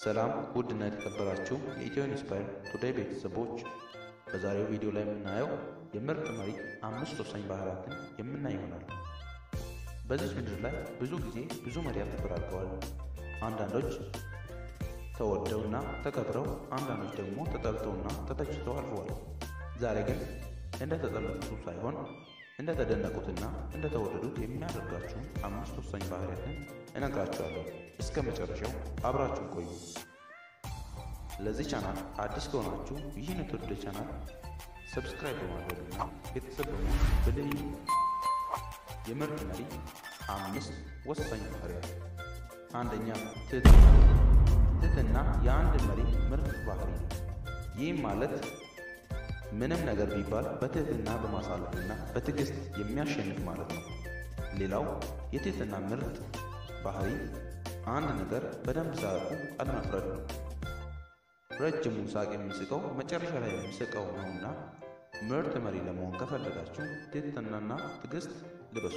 ሰላም ውድና የተከበራችሁ የኢትዮ ኢንስፓየር ቱዴይ ቤተሰቦች፣ በዛሬው ቪዲዮ ላይ የምናየው የምርጥ መሪ አምስት ወሳኝ ባህሪያትን የምናይ ይሆናል። በዚህ ምድር ላይ ብዙ ጊዜ ብዙ መሪያት ተፈራርቀዋል። አንዳንዶች ተወደውና ተከብረው፣ አንዳንዶች ደግሞ ተጠልተውና ተተችተው አልፈዋል። ዛሬ ግን እንደ ተጠለፉት ሳይሆን እንደ ተደነቁትና እንደ ተወደዱት የሚያደርጋችሁ አምስት ወሳኝ ባህሪያትን እነግራችኋለሁ። እስከ መጨረሻው አብራችሁን ቆዩ። ለዚህ ቻናል አዲስ ከሆናችሁ ይህን የተወደደ ቻናል ሰብስክራይብ በማድረግና ቤተሰብ በመሆን በልዩ የምርጥ መሪ አምስት ወሳኝ ባህሪያት። አንደኛ ትህትና። ትህትና የአንድ መሪ ምርጥ ባህሪ ነው። ይህም ማለት ምንም ነገር ቢባል በትህትና በማሳለፍና በትዕግስት የሚያሸንፍ ማለት ነው። ሌላው የትህትና ምርጥ ባህሪ አንድ ነገር በደንብ ሳያውቁ አለመፍረድ ነው። ረጅሙ ሳቅ የሚስቀው መጨረሻ ላይ የሚስቀው ነውና ምርጥ መሪ ለመሆን ከፈለጋችሁ ትህትናና ትዕግስት ልበሱ።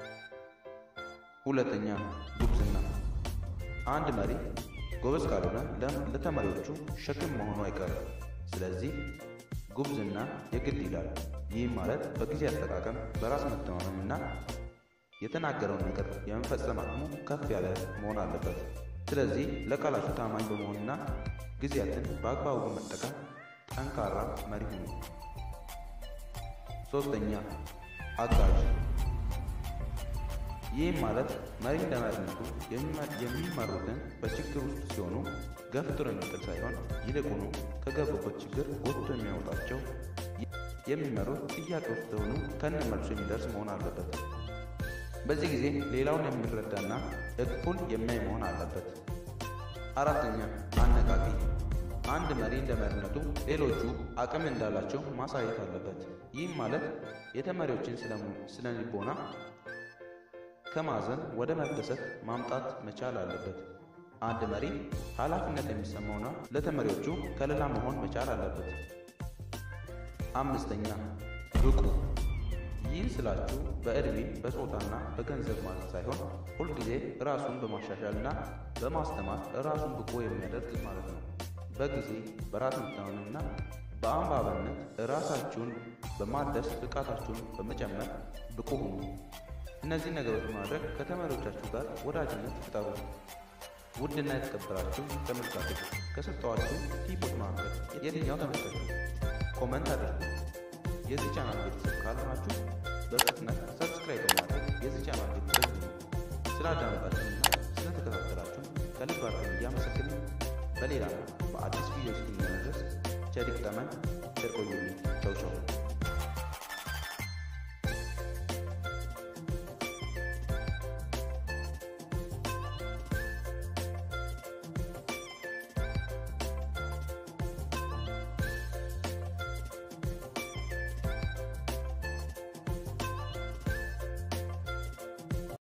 ሁለተኛ ጉብዝና። አንድ መሪ ጎበዝ ካልሆነ ለተመሪዎቹ ሸክም መሆኑ አይቀርም። ስለዚህ ጉብዝና የግድ ይላል። ይህም ማለት በጊዜ አጠቃቀም በራስ መተማመንና የተናገረውን ነገር የመፈጸም አቅሙ ከፍ ያለ መሆን አለበት። ስለዚህ ለቃላቱ ታማኝ በመሆንና ጊዜያትን በአግባቡ በመጠቀም ጠንካራ መሪ ሁኑ። ሶስተኛ አጋዥ። ይህም ማለት መሪ እንደመሪነቱ የሚመሩትን በችግር ውስጥ ሲሆኑ ገፍትሮ የሚጥል ሳይሆን ይልቁኑ ከገቡበት ችግር ጎትቶ የሚያወጣቸው የሚመሩት ጥያቄ ውስጥ ሲሆኑ ከነመልሱ የሚደርስ መሆን አለበት። በዚህ ጊዜ ሌላውን የሚረዳና እኩል የሚያይ መሆን አለበት። አራተኛ አነቃቂ። አንድ መሪ እንደ መሪነቱ ሌሎቹ አቅም እንዳላቸው ማሳየት አለበት። ይህም ማለት የተመሪዎችን ስነ ልቦና ከማዘን ወደ መደሰት ማምጣት መቻል አለበት። አንድ መሪ ኃላፊነት የሚሰማውና ለተመሪዎቹ ከለላ መሆን መቻል አለበት። አምስተኛ ብቁ። ይህ ስላችሁ በዕድሜ በጾታና በገንዘብ ማለት ሳይሆን ሁልጊዜ ራሱን በማሻሻልና በማስተማር ራሱን ብቁ የሚያደርግ ማለት ነው። በጊዜ በራስ መተማመንና በአንባበነት ራሳችሁን በማደስ ብቃታችሁን በመጨመር ብቁ ሁኑ። እነዚህ ነገሮች ማድረግ ከተማሪዎቻችሁ ጋር ወዳጅነት ፍጠሩ። ውድና የተከበራችሁ ተመልካቾች ከሰጠኋችሁ ቲፖች መካከል የትኛው ተመቻችሁ? ኮመንት አድርጉ። የዚህ ቻናል ቤተሰብ ካልሆናችሁ በፍጥነት ሰብስክራይብ በማድረግ የዚህ ቻናል ቤተሰብ ነው። ስላዳመጣችሁና ስለተከታተላችሁ ከልብ አድርገን እያመሰግንን በሌላ በአዲስ ቪዲዮ እስክንመለስ ቸር ይግጠመን። ቸር ቆዩልኝ።